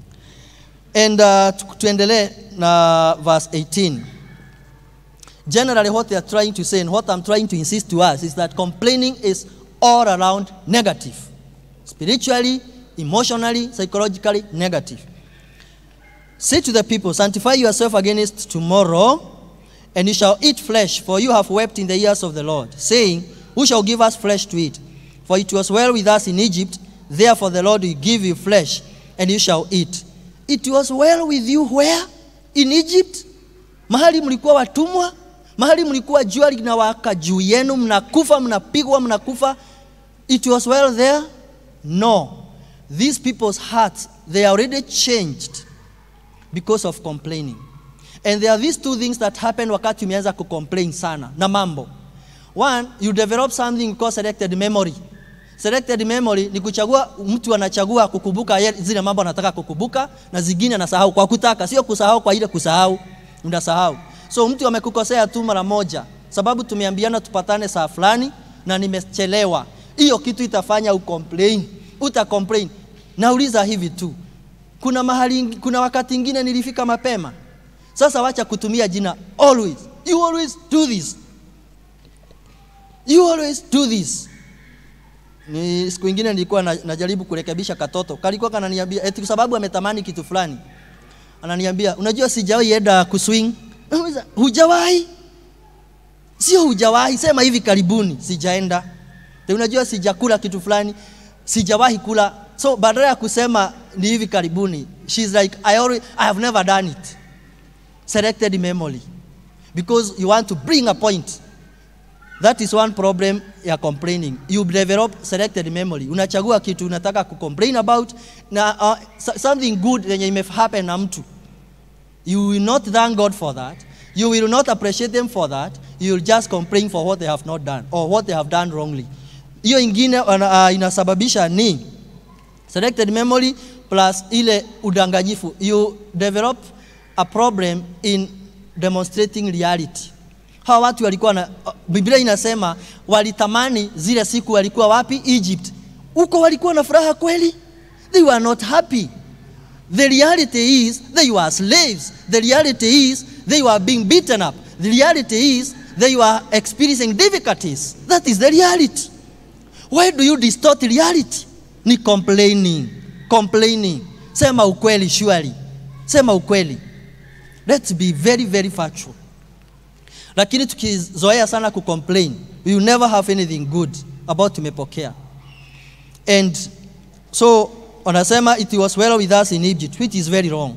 and uh, tu- tuendelee na verse 18 generally what they are trying to say and what I'm trying to insist to us is that complaining is all around negative. Spiritually, emotionally, psychologically negative. Say to the people, sanctify yourself against tomorrow, and you shall eat flesh, for you have wept in the ears of the Lord, saying, Who shall give us flesh to eat? For it was well with us in Egypt, therefore the Lord will give you flesh, and you shall eat. It was well with you where? In Egypt? Mahali mlikuwa watumwa, mahali mlikuwa jua linawaka juu yenu, mnakufa, mnapigwa, mnakufa. It was well there? No. These people's hearts, they are already changed because of complaining. And there are these two things that happen wakati umeanza kucomplain sana na mambo. One, you develop something called selected memory. Selected memory ni kuchagua, mtu anachagua kukumbuka ye- zile mambo anataka kukumbuka na zingine anasahau kwa kutaka, sio kusahau kwa ile kusahau, unasahau. So mtu amekukosea tu mara moja, sababu tumeambiana tupatane saa fulani na nimechelewa, hiyo kitu itafanya ucomplain, uta complain. Nauliza hivi tu, kuna mahali, kuna wakati ingine nilifika mapema. Sasa wacha kutumia jina always. You always do this. You always do this. Ni siku ingine nilikuwa na, najaribu kurekebisha katoto. Kalikuwa kananiambia eti kwa sababu ametamani kitu fulani. Ananiambia, unajua sijawahi enda kuswing. Nauliza, Hujawahi? Sio hujawahi, sema hivi karibuni sijaenda. Te unajua sijakula kitu fulani, sijawahi kula. So badala ya kusema ni hivi karibuni, she's like I already, I have never done it. Selected memory. Because you want to bring a point. That is one problem ya complaining. You develop selected memory. Unachagua kitu unataka kucomplain about na uh, so- something good yenye ime happen na mtu. You will not thank God for that. You will not appreciate them for that. You will just complain for what they have not done or what they have done wrongly. Hiyo ingine uh, inasababisha ni selected memory plus ile udanganyifu. You develop a problem in demonstrating reality. Hawa watu walikuwa na Biblia inasema walitamani zile siku walikuwa wapi? Egypt. Huko walikuwa na furaha kweli? They were not happy. The reality is they were slaves. The reality is they were being beaten up. The reality is they were experiencing difficulties. That is the reality. Why do you distort reality? Ni complaining. Complaining. Sema ukweli surely. Sema ukweli. Let's be very very factual. Lakini tukizoea sana kucomplain, we will never have anything good about tumepokea. And so wanasema it was well with us in Egypt, which is very wrong.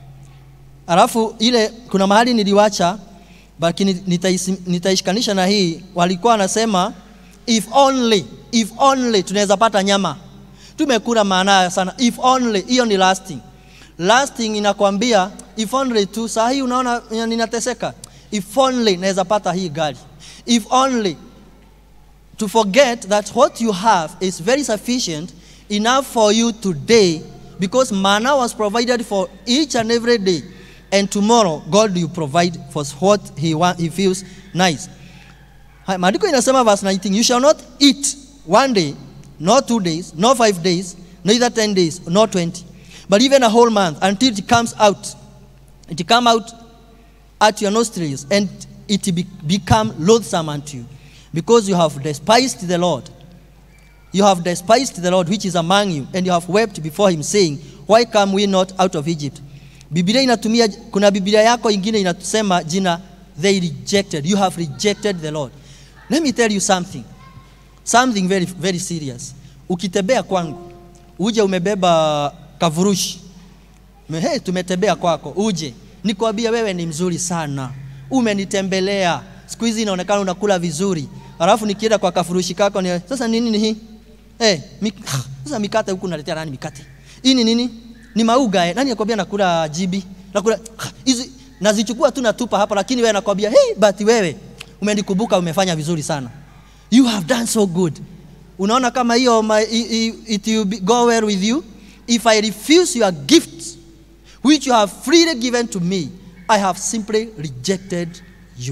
Alafu ile kuna mahali niliwacha lakini nitaisi- nitaishikanisha na hii, walikuwa wanasema if only, if only tunaweza pata nyama. Tumekula maana sana, if only, hiyo ni lasting. Lasting inakwambia if only tu, saa hii unaona ninateseka, if only naweza pata hii gari, if only to forget that what you have is very sufficient enough for you today because manna was provided for each and every day and tomorrow god will provide for what he, want, he feels nice Hai, maandiko inasema verse 19 you shall not eat one day nor two days nor five days neither 10 days nor 20 but even a whole month until it comes out it come out at your nostrils, and it be, become loathsome unto you, because you have despised the Lord. You have despised the Lord which is among you, and you have wept before him, saying, Why come we not out of Egypt? Biblia inatumia, kuna Biblia yako ingine inatusema jina they rejected. You have rejected the Lord. Let me tell you something. Something very, very serious. Ukitembea kwangu, uje umebeba kavurushi Me- Hey, tumetembea kwako, uje nikwambia wewe ni mzuri sana, umenitembelea siku hizi inaonekana unakula vizuri, alafu nikienda kwa kafurushi kako ni sasa nini ni hii hey, mik sasa mikate huku naletea nani mikate hii ni nini? Ni mauga eh. Nani akwambia nakula jibi nakula hizi nazichukua tu natupa hapa, lakini wewe nakwambia hey, but wewe umenikumbuka, umefanya vizuri sana, you have done so good. Unaona kama hiyo my- i- i- it will be, go well with you if I refuse your gifts which you have freely given to me, I have simply rejected you.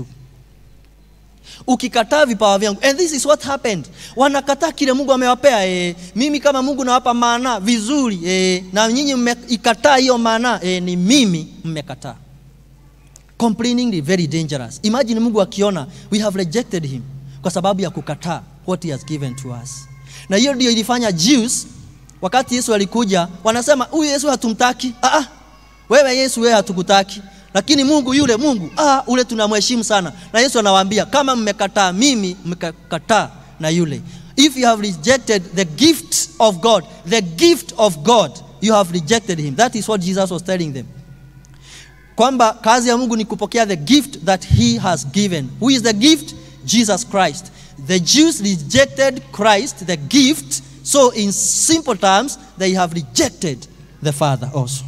Ukikataa vipawa vyangu, and this is what happened. Wanakataa kile Mungu amewapea. Eh, mimi kama Mungu nawapa maana vizuri eh, na nyinyi mmeikataa hiyo maana eh, ni mimi mmekataa. Complaining is very dangerous. Imagine Mungu akiona we have rejected him kwa sababu ya kukataa what he has given to us. Na hiyo ndio ilifanya Jews wakati Yesu alikuja, wanasema huyu Yesu hatumtaki. Ah, ah, wewe Yesu, wewe hatukutaki, lakini Mungu yule Mungu ah, ule tunamheshimu sana. Na Yesu anawaambia kama mmekataa mimi, mmekataa na yule. If you have rejected the gift of God, the gift of God, you have rejected him. That is what Jesus was telling them kwamba kazi ya Mungu ni kupokea the gift that he has given. Who is the gift? Jesus Christ. The Jews rejected Christ, the gift, so in simple terms they have rejected the Father also.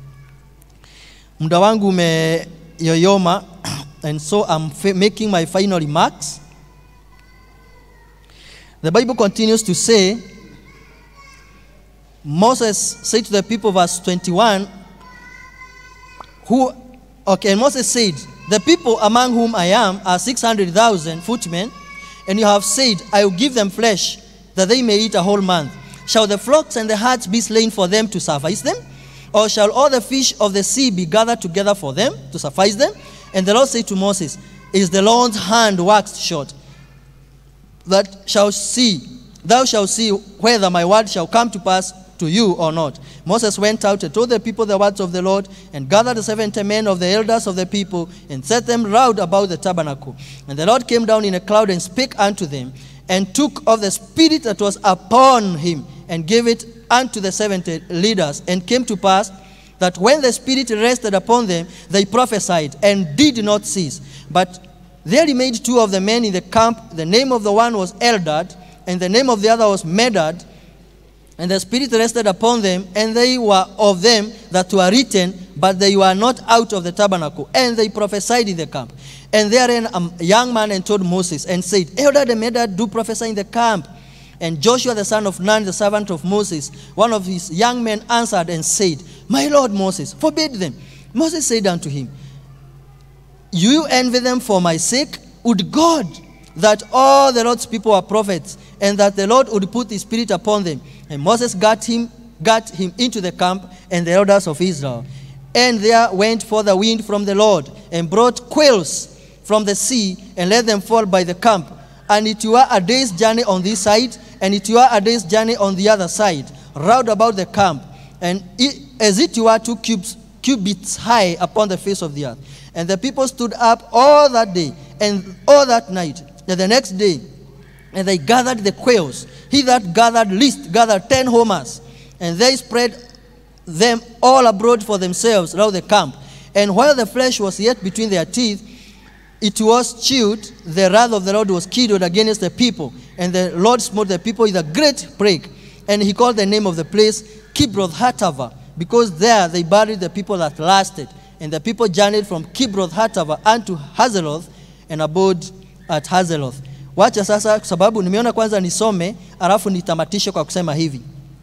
Muda wangu umeyoyoma and so I'm fa- making my final remarks. The Bible continues to say Moses said to the people verse 21 who okay and moses said the people among whom i am are 600000 footmen and you have said i will give them flesh that they may eat a whole month shall the flocks and the herds be slain for them to suffice them or shall all the fish of the sea be gathered together for them to suffice them and the lord said to moses is the lord's hand waxed short that shall see, thou shalt see whether my word shall come to pass to you or not. Moses went out and told the people the words of the Lord, and gathered the seventy men of the elders of the people, and set them round about the tabernacle. And the Lord came down in a cloud and spake unto them, and took of the spirit that was upon him, and gave it unto the seventy leaders. And came to pass that when the Spirit rested upon them, they prophesied and did not cease. But there remained two of the men in the camp. The name of the one was Eldad, and the name of the other was Medad. And the Spirit rested upon them, and they were of them that were written, but they were not out of the tabernacle. And they prophesied in the camp. And therein a young man and told Moses, and said, Eldad and Medad do prophesy in the camp. And Joshua the son of Nun, the servant of Moses, one of his young men answered and said, My Lord Moses, forbid them. Moses said unto him, You envy them for my sake? Would God that all the Lord's people were prophets, and that the Lord would put his spirit upon them. And Moses got him, got him into the camp and the elders of Israel. And there went forth the wind from the Lord, and brought quails from the sea, and let them fall by the camp. And it were a day's journey on this side, and it were a day's journey on the other side, round about the camp. And it, as it were two cubes, cubits high upon the face of the earth. And the people stood up all that day and all that night. And the next day, and they gathered the quails. He that gathered least gathered ten homers. And they spread them all abroad for themselves round the camp. And while the flesh was yet between their teeth, it was chewed, the wrath of the Lord was kindled against the people. And the Lord smote the people with a great plague. And he called the name of the place Kibroth Hatava, because there they buried the people that lasted. And the people journeyed from Kibroth Hatava unto Hazeloth and abode at Hazeloth. Wacha sasa, kwa sababu nimeona kwanza nisome, alafu nitamatishe kwa kusema hivi.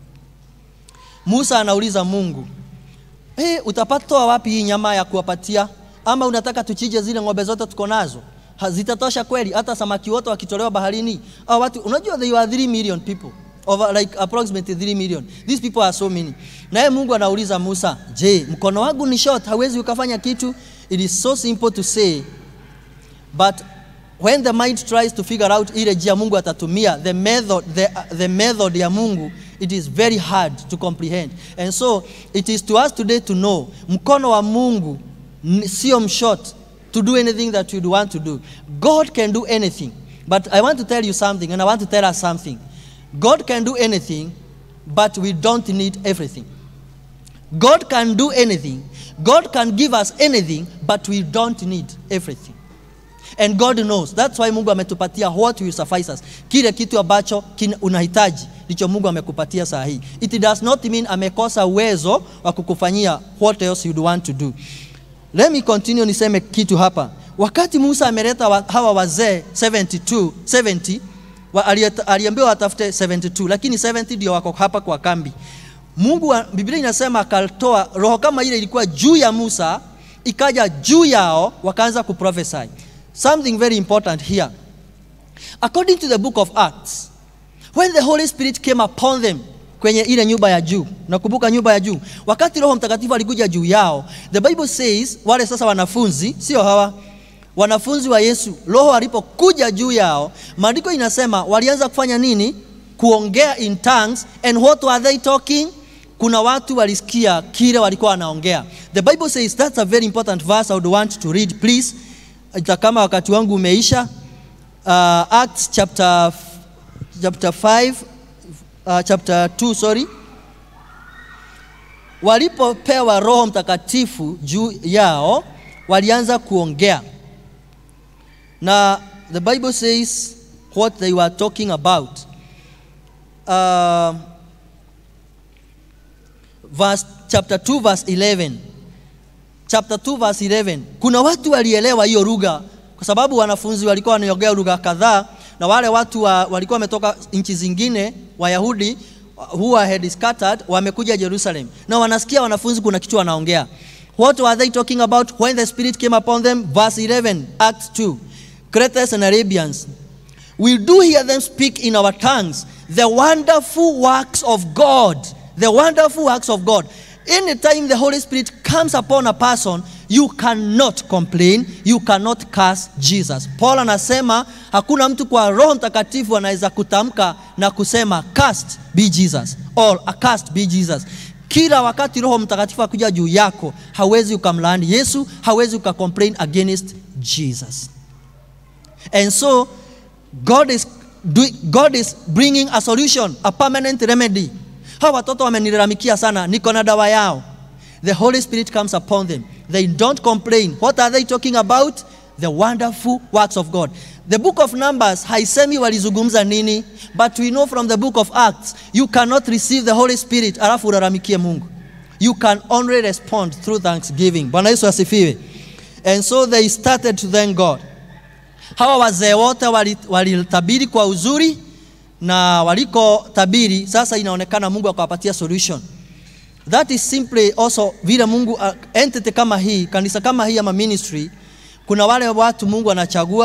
Musa anauliza Mungu, hey, utapatoa wapi hii nyama ya kuwapatia? Ama unataka tuchije zile ng'ombe zote tuko nazo? Ha- Zitatosha kweli? Hata samaki wote wakitolewa baharini? Au watu, unajua they are 3 million people over like approximately 3 million. These people are so many. Naye Mungu anauliza Musa, je, mkono wangu ni short, hawezi ukafanya kitu? It is so simple to say but when the mind tries to figure out ile njia Mungu atatumia the method, the, the method ya Mungu it is very hard to comprehend and so it is to us today to know mkono wa Mungu n- sio mshort to do anything that you'd want to do God can do anything but I want to tell you something and I want to tell us something God can do anything but we don't need everything God can do anything. God can give us anything, but we don't need everything. And God knows. That's why Mungu ametupatia what will suffice us. Kile kitu ambacho kina- unahitaji ndicho Mungu amekupatia saa hii. It does not mean amekosa uwezo wa kukufanyia what else you'd want to do. Let me continue niseme kitu hapa. Wakati Musa ameleta wa, hawa wazee 72, 70 wa, alieta- aliambiwa watafute 72 lakini 70 ndio wako hapa kwa kambi. Mungu wa, Biblia inasema akatoa roho kama ile ilikuwa juu ya Musa ikaja juu yao wakaanza kuprophesy. Something very important here. According to the book of Acts, when the Holy Spirit came upon them kwenye ile nyumba ya juu, nakumbuka nyumba ya juu, wakati Roho Mtakatifu alikuja juu yao, the Bible says wale sasa wanafunzi, sio hawa wanafunzi wa Yesu, Roho alipokuja juu yao, maandiko inasema walianza kufanya nini? Kuongea in tongues. And what were they talking? Kuna watu walisikia kile walikuwa wanaongea. The Bible says that's a very important verse I would want to read please. Hata kama wakati wangu umeisha. Uh, Acts chapter chapter 5 uh, chapter 2 sorry walipopewa roho mtakatifu juu yao walianza kuongea na the bible says what they were talking about uh, verse, chapter 2 verse 11 chapter 2 verse 11 kuna watu walielewa hiyo lugha kwa sababu wanafunzi walikuwa wanaongea lugha kadhaa na wale watu wa, walikuwa wametoka nchi zingine wayahudi who had scattered wamekuja jerusalem na wanasikia wanafunzi kuna kitu wanaongea what were they talking about when the spirit came upon them verse 11 acts 2 Cretians and Arabians we do hear them speak in our tongues the wonderful works of God. The wonderful works of God. Anytime the Holy Spirit comes upon a person, you cannot complain, you cannot curse Jesus. Paul anasema hakuna mtu kwa Roho Mtakatifu anaweza kutamka na kusema cursed be Jesus or accursed be Jesus. Kila wakati Roho Mtakatifu akuja juu yako, hawezi ukamlaani Yesu, hawezi ukacomplain against Jesus. And so God is, do, God is bringing a solution, a permanent remedy. Hawa watoto wamenilalamikia sana, niko na dawa yao. The Holy Spirit comes upon them. They don't complain. What are they talking about? The wonderful works of God. The book of Numbers haisemi walizungumza nini, but we know from the book of Acts, you cannot receive the Holy Spirit alafu ulalamikie Mungu. You can only respond through thanksgiving. Bwana Yesu asifiwe. And so they started to thank God. Hawa wazee wote walitabiri kwa uzuri na waliko tabiri, sasa inaonekana Mungu akawapatia solution. That is simply also vile Mungu uh, entity kama hii, kanisa kama hii ama ministry, kuna wale watu Mungu anachagua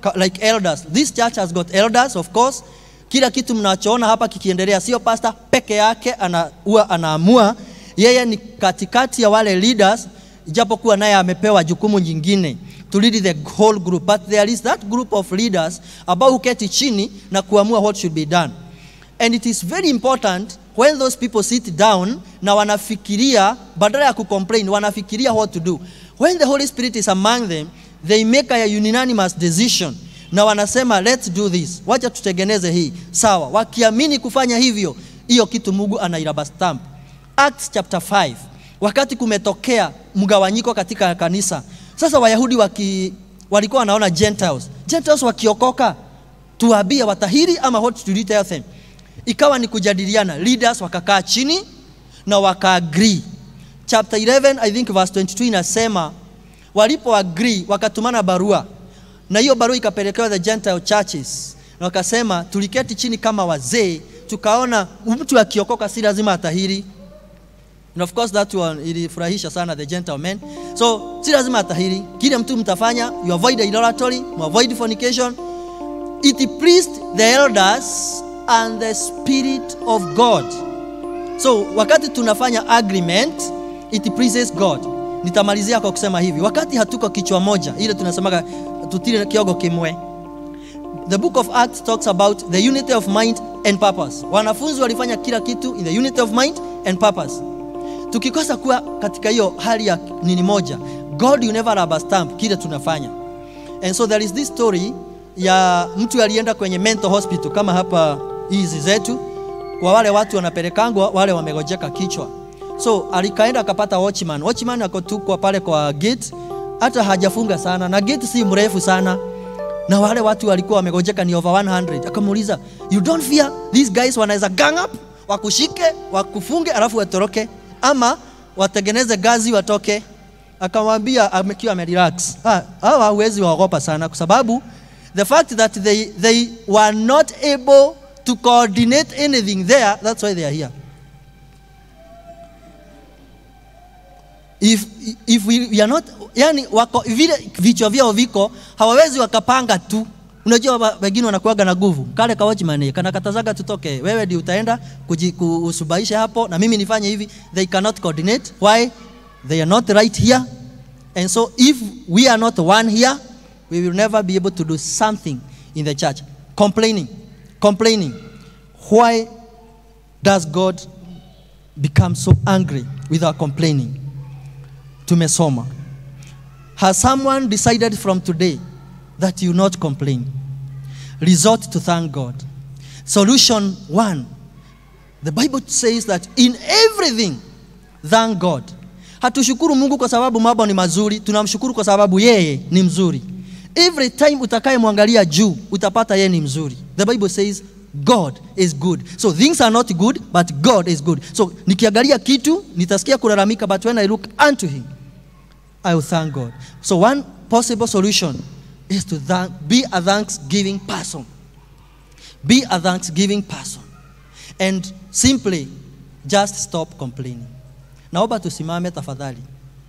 ka- like elders. This church has got elders of course. Kila kitu mnachoona hapa kikiendelea, sio pastor peke yake ana, huwa anaamua. Yeye ni katikati ya wale leaders, ijapokuwa naye amepewa jukumu jingine to lead the whole group, but there is that group of leaders ambao huketi chini na kuamua what should be done. And it is very important when those people sit down na wanafikiria badala ya kucomplain wanafikiria what to do. When the Holy Spirit is among them, they make a unanimous decision na wanasema let's do this, wacha tutengeneze hii sawa. Wakiamini kufanya hivyo, hiyo kitu Mungu anairaba stamp. Acts chapter 5, wakati kumetokea mgawanyiko katika kanisa, sasa Wayahudi waki, walikuwa wanaona Gentiles, Gentiles wakiokoka tuwaambie watahiri ama what should we tell them? Ikawa ni kujadiliana, leaders wakakaa chini na waka-agree. Chapter 11 I think verse 22 inasema walipo agree wakatumana barua, na hiyo barua ikapelekewa the Gentile churches, na wakasema tuliketi chini kama wazee, tukaona mtu akiokoka si lazima atahiri And of course that one ilifurahisha sana the gentlemen. So si lazima atahiri, kile mtu mtafanya, you avoid idolatry, you avoid fornication. It pleased the elders and the spirit of God. So wakati tunafanya agreement, it pleases God. Nitamalizia kwa kusema hivi, wakati hatuko kichwa moja, ile tunasemaga tutile kiogo kimwe. The book of Acts talks about the unity of mind and purpose. Wanafunzi walifanya kila kitu in the unity of mind and purpose tukikosa kuwa katika hiyo hali ya nini moja god you never rubber stamp kile tunafanya and so there is this story ya mtu alienda kwenye mental hospital kama hapa hizi zetu kwa wale watu wanapelekangwa wale wamegojeka kichwa so alikaenda akapata watchman watchman akotukwa pale kwa gate hata hajafunga sana na gate si mrefu sana na wale watu walikuwa wamegojeka ni over 100 akamuuliza you don't fear these guys wanaweza gang up wakushike wakufunge alafu watoroke ama watengeneze gazi watoke akamwambia amekiwa amerelax Ah, hawa hawezi waogopa sana kwa sababu the fact that they, they were not able to coordinate anything there that's why they are here if, if we, we are not yani wako vile vichwa vyao viko hawawezi wakapanga tu unajua wa- wengine wanakuaga na nguvu kale ka watchman kana katazaga tutoke wewe ndio utaenda kuji- kusubaisha hapo na mimi nifanye hivi they cannot coordinate why they are not right here and so if we are not one here we will never be able to do something in the church complaining complaining why does god become so angry with our complaining tumesoma has someone decided from today that you not complain resort to thank god solution one the bible says that in everything thank god hatushukuru mungu kwa sababu mambo ni mazuri tunamshukuru kwa sababu yeye ni mzuri every time utakayemwangalia juu utapata yeye ni mzuri the bible says god is good so things are not good but god is good so nikiangalia kitu nitasikia kulalamika but when i look unto him I will thank God. So one possible solution is to thank, be a thanksgiving person. Be a thanksgiving person. And simply just stop complaining. Naomba tusimame tafadhali.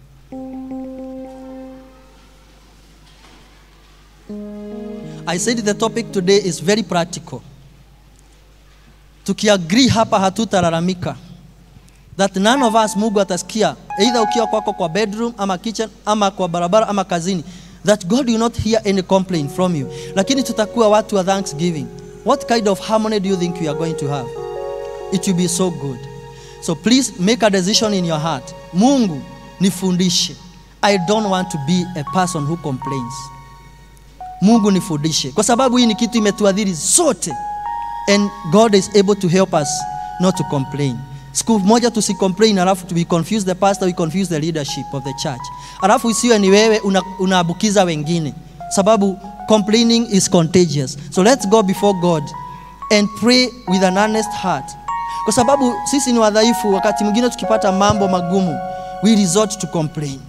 I said the topic today is very practical. Tukiagree hapa hatutalalamika that none of us Mungu atasikia either ukiwa kwako kwa bedroom ama kitchen ama kwa barabara ama kazini that God will not hear any complaint from you lakini tutakuwa watu wa thanksgiving what kind of harmony do you think we are going to have it will be so good so please make a decision in your heart Mungu nifundishe I don't want to be a person who complains Mungu nifundishe kwa sababu hii ni kitu imetuadhiri sote and God is able to help us not to complain. Siku moja tusicomplain, alafu we confuse the pastor, we confuse the leadership of the church, alafu isiwe ni wewe una- unaabukiza wengine, sababu complaining is contagious. So let's go before God and pray with an honest heart, kwa sababu sisi ni wadhaifu. Wakati mwingine tukipata mambo magumu, we resort to complain.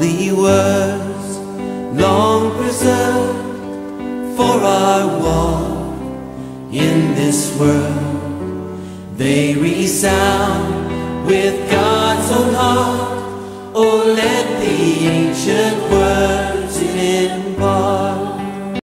holy words, long preserved for our walk in this world. They resound with God's own heart. Oh, let the ancient words